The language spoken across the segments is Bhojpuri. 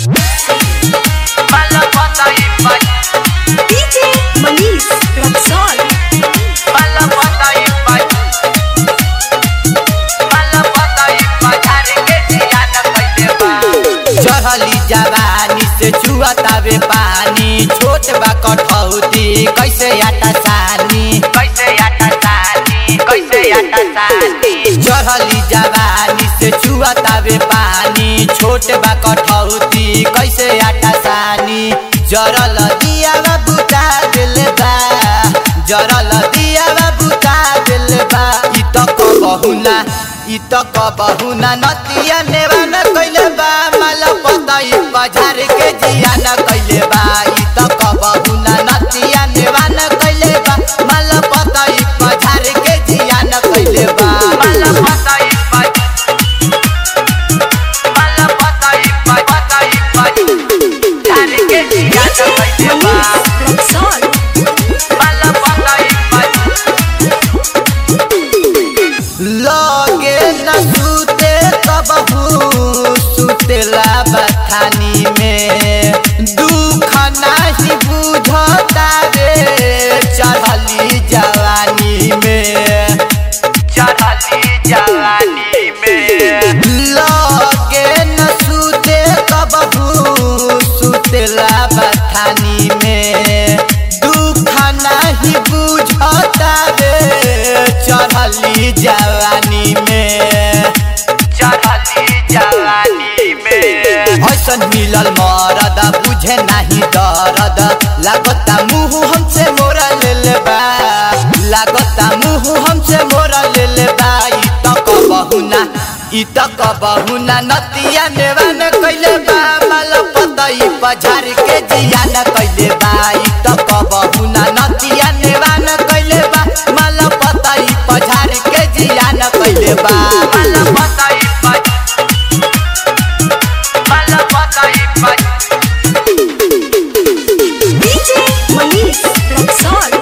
DJ Manish Raksol चढ़ली जवानी से चुअतावे पानी छोट बा कठौती कैसे आटा सानी कैसे आटा सानी कैसे आटा सानी चढ़ली जवानी से चुअतावे पानी छोट बा कठौती कैसे आटा सानी जरल दिया बा बुता दिल बा जरल दिया बा बुता दिल बा इ त कबहुना इ त कबहुना नतिया नेवान कइले बा माल पतई बजार के जिया न कइले बा इ त कबहुना नतिया नेवान कइले बा माल पतई बजार के जिया न कइले बा माल पतई माल पतई पतई बजार के जिया न कइले बा Manish Raksol लगे न सुते कबहू सुतेला बथानी में दुख नाही बुझता रे चढ़ली जवानी में चढ़ली जवानी में लगे न सुते कबहू सुतेला बथानी में दुख नाही बुझता रे चढ़ली जवानी में चढ़ली जवानी में ऐसन मिलल मरद बुझे नाही दर्द लागता मुंह हमसे मोरा ले बा लागता मुंह हमसे मोरा ले बा इ त कबहुना इ त कबहुना नतिया नेवान कइले बा माल पतई बजार के जिया न कइले बा इ त कबहुना नतिया नेवान कइले बा माल पतई बजार के जिया न कइले बा माल पतई माल पतई DJ Manish Raksol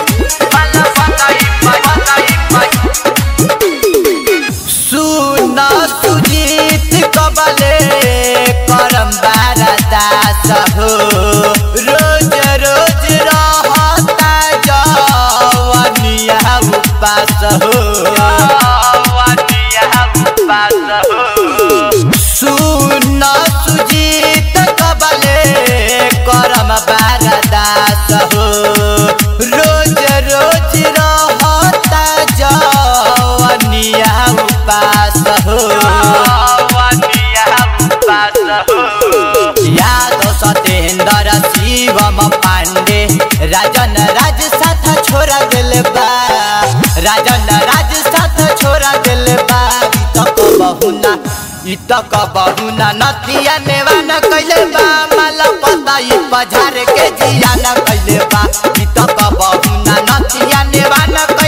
सुन सुजीत कबले करम बारा दास हो रोज रोज रहता जवनिया उपास हो सुन सुजीत कबले करम बारा दास हो रोज रोज रहता जवनिया उपास हो याद सतेन्द्र शिवम पांडे राजन राज साथ छोरा दिल बा राजन राज साथ छोरा दिल बा इ त कबहुना इ त कबहुना नतिया नेवान कइले बा माल पतई बजार के जिया न कइले बा इ त कबहुना नतिया नेवान